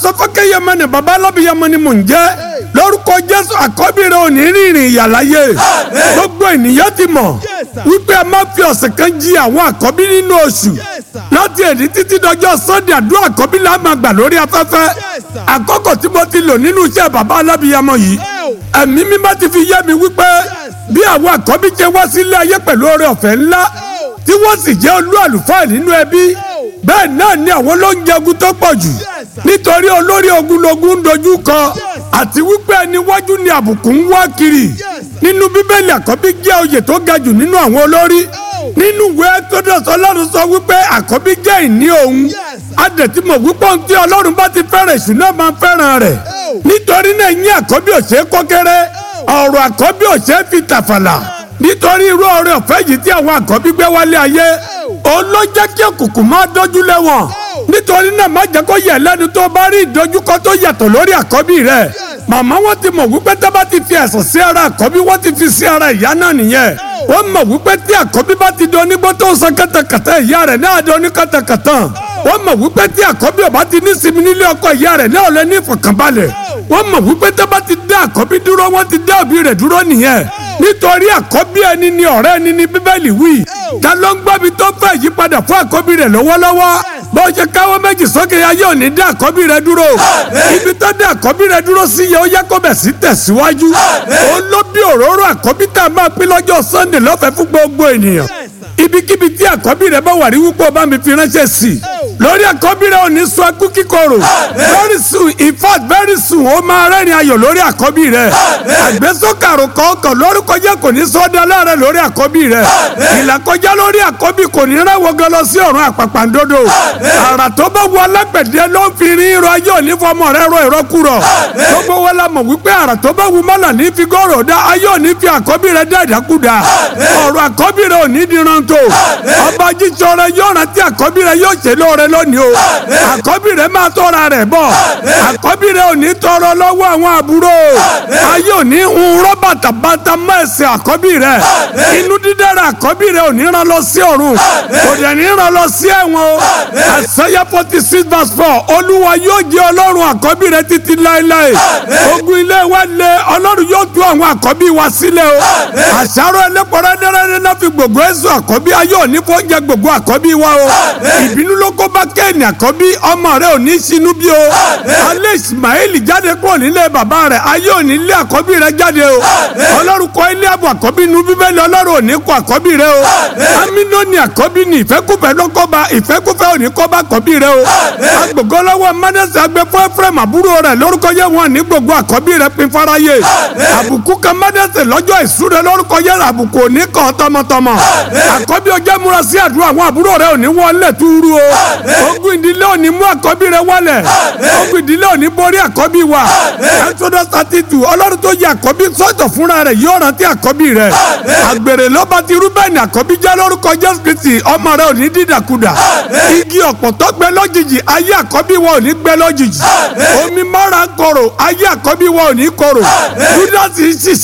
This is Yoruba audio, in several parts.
pásọ fọkẹyẹmọ ni baba alábìyẹmọ ni mò ń jẹ́ lórúkọ jésù àkọ́bí rẹ ò ní rìnrìn ìyàláyé gbogbo ènìyàn ti mọ̀ wípé a máa fi ọ̀sẹ̀ kan jí àwọn àkọ́bí nínú oṣù láti èdè títí dọjọ́ sunday àdúrà àkọ́bí la máa gbà lórí afẹ́fẹ́ àkókò tí mo ti lò nínú iṣẹ́ baba alábìyẹmọ yìí ẹ̀mí mímọ́ ti fi yé mi wípé bí àwọn àkọ́bí jẹ́ wá sílé ayé pẹ̀lú oore ọ̀fẹ́ ńlá tí wọ́n sì jẹ́ olú àlùfáà nínú ẹbí bẹ́ẹ̀ náà ni àwọn ló ń jẹgun tó pọ̀ jù nítorí olórí ogunlogun ń dojú kọ àti wípé ẹni wájú ni àbùkù ń wá kiri nínú bíbélì àkọ́bí jẹ́ oyè tó ga jù nínú àwọn olórí nínú ìwé Exodus ọlọ́run sọ wípé àkọ́bí jẹ́ ìní òun adẹ̀tí mọ̀ wípé ohun tí ọlọ́run bá ti fẹ́ràn èṣù náà máa fẹ́ràn rẹ̀ nítorí náà yín àkọ́bí ò ṣeé kó kéré ọ̀rọ̀ àkọ́bí ò ṣeé fi tàfàlà nítorí irú ọrẹ ọ̀fẹ́ yìí tí àwọn àkọ́bí gbé wálé ayé òun ló jẹ́ kí òkùnkùn máa dójú lé wọn nítorí náà má jẹ́ kó yẹ lẹ́nu tó bá rí ìdojúkọ tó yàtọ̀ lórí àkọ́bí rẹ̀ màmá wọn ti mọ̀ wípé tó bá ti fi ẹ̀sán sí ara àkọ́bí wọ́n ti fi sí ara ìyá náà nìyẹn wọ́n mọ̀ wípé tí àkọ́bí bá ti di onígbó tó ń san kàtàkàtà ìyá rẹ̀ náà di oníkàtàkàtà wọ́n mọ̀ wípé tí àkọ́bí ọba ti ní sinmi nílé ọkọ ìyá rẹ̀ náà lẹ ní ìfọ̀kànbalẹ̀ wọ́n mọ̀ wípé tó bá ti dá àkọ́bí dúró wọ́n ti dá òbí rẹ̀ dúró nìyẹn nítorí àkọ́bí ẹni ni ọ̀rẹ́ ẹni ni bíbélì wí ta ló ń gbọ́bi tó fẹ́ yípadà fún àkọ́bí rẹ̀ lọ́wọ́lọ́wọ́ bó ṣe káwọ́ méjì sókè ayé òní dá àkọ́bí rẹ̀ dúró ibi tó dá àkọ́bí rẹ̀ dúró sí yẹ ó yẹ kó bẹ̀ sí tẹ̀síwájú ó ló bí òróró àkọ́bí tá a máa pín lọ́jọ́ sunday lọ́fẹ̀ẹ́ fún gbogbo ènìyàn ibikíbi tí àkọ́bí rẹ̀ bá wà rí wípé o bá mi fi ránṣẹ́ sí i lórí àkọ́bí rẹ̀ ò ní sọ ẹkú kíkorò very soon in fact very soon ó máa rẹ́rìn ayọ̀ lórí àkọ́bí rẹ̀ àgbésókàrò kọ̀ọ̀kan lórúkọ jẹ́ kò ní sọ́dọ̀ láàrẹ̀ lórí àkọ́bí rẹ̀ ìlàkọjá lórí àkọ́bí kò ní rẹ́wọ̀ gan lọ sí ọ̀run àpàpàǹdodo àrà tó bá wọ alágbẹ̀dẹ ló ń fi rin irọ́ ayé òní fọmọ rẹ̀ rọ ìrọ́kúrọ̀ gbogbo wọn la mọ̀ wípé àrà tó bá wù mọ́là ní fi gọ́rọ̀ dá ayé òní fi àkọ́bí rẹ̀ dá ìdákúdà ọ̀rọ̀ àkọ́bí rẹ̀ òní diran tó ọba jíjọ rẹ̀ yóò rántí àkọ́bí rẹ̀ yóò ṣe lóore lónìí o àkọ́bí rẹ̀ máa tọ́ra rẹ̀ bọ̀ àkọ́bí rẹ̀ òní tọrọ lọ́wọ́ àwọn àbúrò ayé òní ń rọ́ bàtàbàtà mọ́ ẹ̀sìn àkọ́bí rẹ̀ inú dídára àkọ́bí rẹ̀ òní rán lọ sí ọ̀run kò dẹ̀ ní rán lọ sí ẹ̀wọ̀n o àṣẹyẹ forty six verse four olúwa yóò jẹ́ ọlọ́run àkọ́bí rẹ̀ títí láéláé ogun ilé wa lé ọlọ́run yóò tú àwọn àkọ́bí wa sílẹ̀ o àṣàrò ẹlẹ́pọ̀rọ̀ ẹ̀dẹ́rẹ́dẹ́ náà fi gbogbo ẹ̀sùn àkọ́bí ayé òní fọ́ jẹ gbogbo àkọ́bí wa o ìbínú ló kó bá kéènì àkọ́bí ọmọ rẹ̀ ò ní sinú bí o alẹ́ ismail jáde kúrò nílé bàbá rẹ̀ ayé ò ní lé àkọ́bí rẹ̀ jáde o ọlọ́run kọ́ ilé àbọ̀ àkọ́bí nu bíbélì ọlọ́run ò ní kọ́ àkọ́bí rẹ̀ o amínú ni àkọ́bí ni ìfẹ́kùfẹ́ lọ́kọ́ba ìfẹ́kùfẹ́ ò ní kọ́ bá àkọ́bí rẹ̀ o agbègbè ọlọ́wọ́ mánẹ́sì agbẹ́ fún ephraim àbúrò rẹ̀ lórúkọ yẹ wọn ní gbogbo àkọ́bí rẹ̀ pin fáráyé àbùkù kan mánẹ́sì lọ́jọ́ ìsúre lórúkọ yẹ àbùkù ò ní kàn tọmọtọmọ àkọ́bí ọjọ́ múra sí àdúrà àwọn àbúrò rẹ̀ ò ní wọlé túrú o ogun ìdílé ò ní mú àkọ́bí rẹ̀ wọlẹ̀ ogun ìdílé ò ní borí àkọ́bí wa Exodus thirty two ọlọ́run tó yẹ àkọ́bí sọ́tọ̀ fúnra rẹ̀ yóò rántí àkọ́bí rẹ̀ àgbèrè ló bá ti rúbẹ́ẹ̀nì àkọ́bí jẹ́ lórúkọ Jésù Kristi ọmọ rẹ̀ ò ní dídàkudà igi ọ̀pọ̀tọ́ gbẹ lójijì ayé àkọ́bí wa ò ní gbẹ lójijì omi mọ́ra korò ayé àkọ́bí wa ò ní korò Júdásì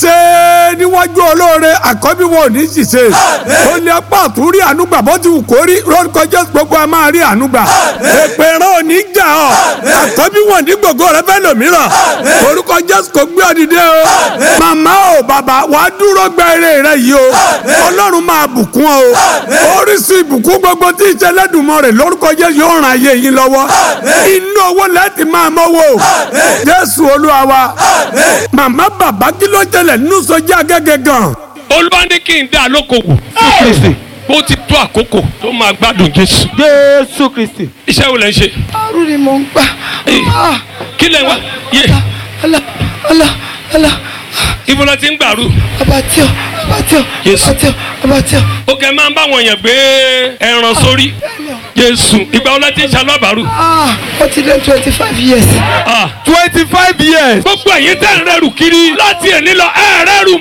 ṣiṣẹ́ níwájú olóore àkọ́bí wa ò ní ṣiṣẹ́ ó ní apá àtúrí ànúgbà bó ti wù kó rí lórúkọ Jésù gbogbo a máa rí ànúgbà èpè rán ò ní jà ọ́ àkọ́bí wọn ní gbogbo rẹ fẹ́ lòmíràn orúkọ Jésù kò gbé ọ dìde o màmá o bàbá wà á dúró gba eré rẹ yìí o Ọlọ́run máa bùkún ọ o oríṣi ìbùkún gbogbo tí ìṣẹlẹ́dùnmọ́ rẹ̀ lórúkọ Jésù yóò ràn ayé yín lọ́wọ́ inú owó lẹ́ẹ̀tì máa mọ́wọ́ Jésù Olúwa wa màmá bàbá kí ló tẹlẹ̀ nínú sọjá gẹ́gẹ́ gan. olúwa ní kí n dá lókòwò kristi ó ti tó àkókò tó máa gbádùn jésù jésù kristi. iṣẹ́ wo lẹ ń ṣe àrùn ni mò ń gbà. Eh, kí lẹ ń wá yé ala ala ala ibo la ti ń gbàrú abatio abatio Yes. abatio abatio. ó kẹ́ máa ń bá wọn yàn gbé ẹran sórí jésù ìgbà wo la ti ń ṣalábàárù ah ó ti lé twenty five years. Ah, twenty five years. gbogbo ẹ̀yin tẹ́ ń rẹ́rù kiri láti ẹ̀ nílọ ẹ̀ rẹ́rù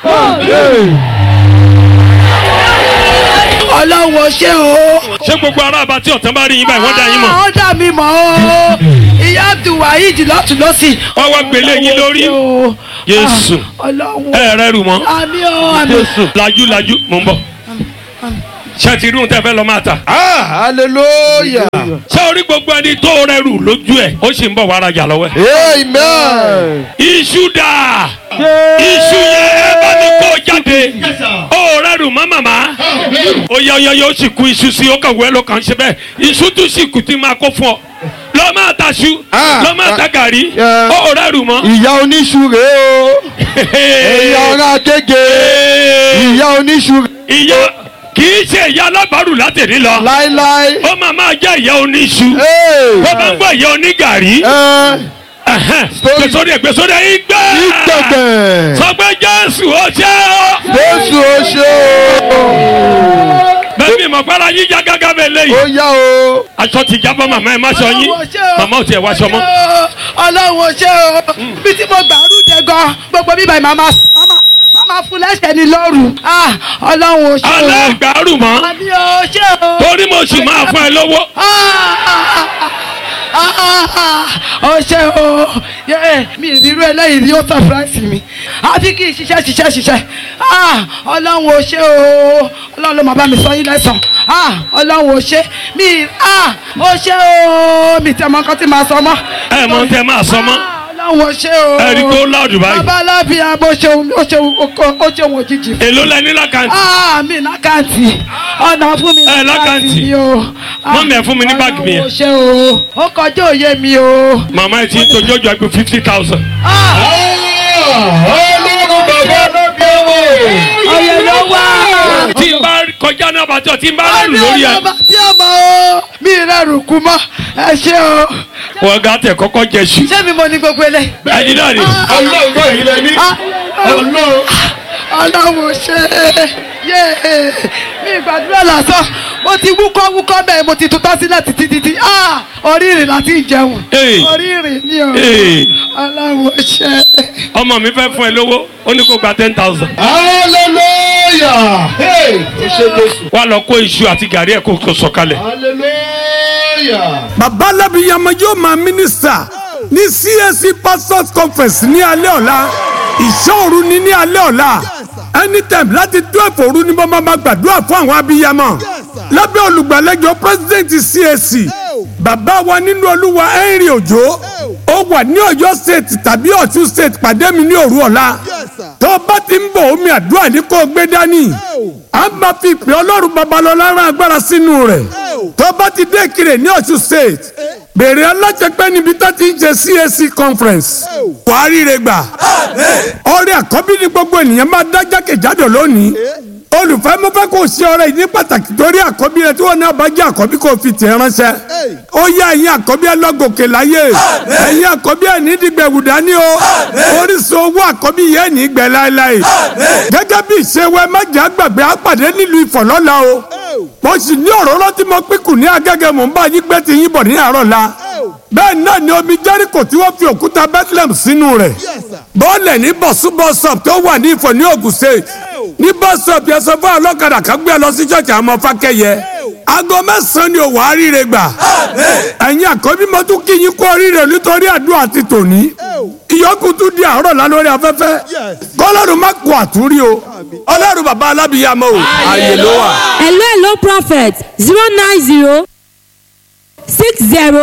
mọ́ ọlọ́wọ́ ṣé o. ṣé gbogbo ará àbá tí ọ̀tán bá rí yín báyìí wọ́n dá yín mọ̀ ó dà mí mọ̀ o. ìyá abdulwaheed lọ́tún lọ́sì. wọ́n wá gbélé yín lórí Jésù. ọlọ́wọ́ ẹ̀ rẹ́rù mọ́ àmì o àmì. lajú lajú mò ń bọ̀ ṣètìlú tẹ fẹ́ lọ máa ta. Ah, hallelujah. ṣé orí gbogbo ẹni tó rẹrù lójú ẹ̀ ó sì ń bọ̀ wá rajà lọ́wọ́ ẹ̀. Amen. iṣu dà iṣu yẹn ẹ bá ní kó jáde ó rẹrù mọ́ màmá ó yẹ ọyọ yóò sì kú iṣu sí ó kàn wẹ́ ló kàn ṣe bẹ́ẹ̀ iṣu tún sì kù tí máa kó fún ọ lọ máa ta ṣu Ah, lọ máa ta gàrí yeah. ó rẹrù mọ́. Ìyá oníṣu rèé o. Ẹ̀yà ọ̀rá kéke. Ìyá oníṣu ìyá kì í ṣe ìyá alábàárù látẹ̀rí lọ láíláí. ó máa máa jẹ́ ìyá oníṣu Ee. ó bá ń gbọ́ ìyá onígàrí Ẹ gbèsòdè gbèsòdè ìgbẹ́ ìgbẹ̀gbẹ̀. sọ pé jésù ó ṣe ọ́ Jésù ó ṣe o. bẹ́ẹ̀ mi mọ̀ pẹ́lá yín já gágá bẹ́ẹ̀ Ó lẹ́yìn yá o. aṣọ ti jábọ́ màmá ẹ̀ má ṣọ yín màmá ò tiẹ̀ wá aṣọ mọ́ ọlọ́run ò ṣe o bí tí mo gbàrú jẹ gan gbogbo bíbá yìí màmá màmá fún lẹ́sẹ̀ ní lọ́rùn Ah, ọlọ́run ò ṣe o alágbàárù mọ́ àmì ò ṣe o torí mo sì máa fún ẹ lówó ó ṣe o Yé, mi ìrírú eléyìí ni ó surprise mi àfi kí n ṣiṣẹ́ ṣiṣẹ́ ṣiṣẹ́ Ah, ọlọ́run ò ṣe o ọlọ́run ló máa bá mi sọ yín lẹ́sàn Ah, ọlọ́run ò ṣe mi ah, ó ṣe o mi tẹ́ mọ nǹkan tí màá sọ mọ́. ẹ mọ tẹ máa sọ mọ́ Ah, ọlọ́run ò ṣe o ẹ rí i tó láàdù báyìí bàbá alábìá bó ṣeun ó ṣeun ó ṣeun òjijì fún èló lẹ ní lákàntì ah mi lákàntì ọ̀nà fún mi Ẹ, lákàntì. mi o Mọ́mì, ẹ fún mi ní báàgì mi yẹn. ọlọ́run ò ṣe o ó kọjá òye mi o. màmá ẹ ti tójú ọjọ́ ẹgbẹ́ fifty thousand Ọlọ́run bàbá lóbi owó. ọyẹ ló wá. tí n bá kọjá náà bàtọ̀ tí n bá rẹrù àmì lórí ẹ ọ̀nà tí a mọ̀ o mi rẹrù kú mọ́ ẹ ṣe o wọ́n gà tẹ̀ kọ́kọ́ jẹ ṣu ṣé mi mo ní gbogbo eléyìí. ẹni náà ni Ọlọ́run náà yìí lẹ ní. Ah, Ọlọ́run. ọlọ́run ṣe yé mi gbàdúrà lásán mo ti wúkọ́ wúkọ́ bẹ́ẹ̀ mo ti tutọ́ sílẹ̀ títí títí Ah, orí ìrìn láti jẹun Hey. orí ìrìn ni o Hey. ọlọ́run ṣe. ọmọ mi fẹ́ fún ẹ lówó ó ní kó gba ten thousand Hallelujah. Hey, ó ṣe Jésù. wà lọ kó iṣu àti gàrí ẹ̀ kó kó sọ̀kalẹ̀ Hallelujah. bàbá alábìyamọ yóò máa mínísítà ní CAC pastors conference ní alẹ́ ọ̀la ìṣọ́òru ní ní alẹ́ ọ̀la anytime láti twelve òru ni mo máa ma gbàdúrà fún àwọn abiyamọ lábẹ́ olùgbàlejò president CAC bàbá wa nínú olúwa henry ojo ó wà ní ọ̀yọ́ state tàbí ọ̀ṣun state pàdé mi ní òru ọ̀la tó bá ti ń bọ̀ omi àdúrà ní kó o gbé dání a máa fi ìpè ọlọ́run babalọ́lá rán agbára sínú rẹ̀ tó bá ti dé Ìkirè ní ọ̀ṣun state bèrè alájẹpẹ́ níbi tó ti ń ṣe CAC conference wàá ríre gbà ọrẹ àkọ́bí ni gbogbo ènìyàn máa dá jákèjádò lónìí olùfẹ́ mo fẹ́ kó o ṣe ọrẹ yìí ní pàtàkì torí àkọ́bí rẹ tí wọ́n náà bá jẹ́ àkọ́bí kó o fi tẹ̀ ránṣẹ́ ó yẹ ẹ̀yin àkọ́bí ẹ lọ́gòkè láyé ẹ̀yin àkọ́bí ẹ ní dìgbẹ̀wù dání o orísun owó àkọ́bí yẹn ní gbẹ láéláé gẹ́gẹ́ bí ìṣèwẹ́ mẹ́jà gbàgbé àpàdé nílùú ìfọ̀lọ́la o mo sì ní òróró tí mo pín kù ní agẹ́gẹ́ mò ń bá yín gbé ti yín bọ̀ ní àárọ̀ la bẹ́ẹ̀ náà ni omi jẹ́ríkò tí wọ́n fi òkúta bethlehem sínú rẹ̀ bọ́ọ̀lẹ̀ ní bọ̀súbọ̀sọ̀p tó wà ní ìfọ̀ ní Ògùn state ní bọ́sọ̀p yẹn sọ fún ọlọ́kadà kan gbé ẹ lọ sí ṣọ́ọ̀ṣì àwọn ọmọ fákẹ́yẹ aago mẹ́sàn-án ni òwò àríire gbà ẹ̀yin àkọ́bí mo tún kí yín kú oríire nítorí àdúrà ti tòní ìyókù tún di àárọ̀ la lórí afẹ́fẹ́ kọ́lọ́run má kó àtúrí o ọlọ́run bàbá alábìyàmọ́ o ààyè ló wà. hello hello prophet zero nine zero six zero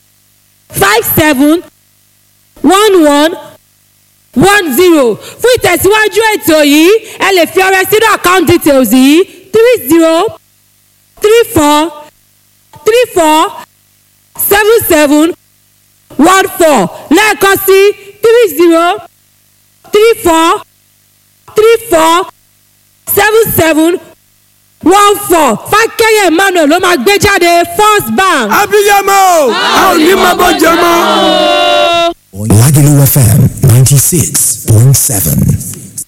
five seven one one one zero fún ìtẹ̀síwájú ètò yìí ẹ lè fi ọrẹ sínú account details yìí three zero three four three four seven seven one four lẹ́ẹ̀kan sí three zero three four three four seven seven one four fákẹ́yẹ̀ emmanuel ló máa gbé jáde first bank. abiyamọ o a ò ní máa bọ́ jẹ mọ́. Lagelu FM 96.7.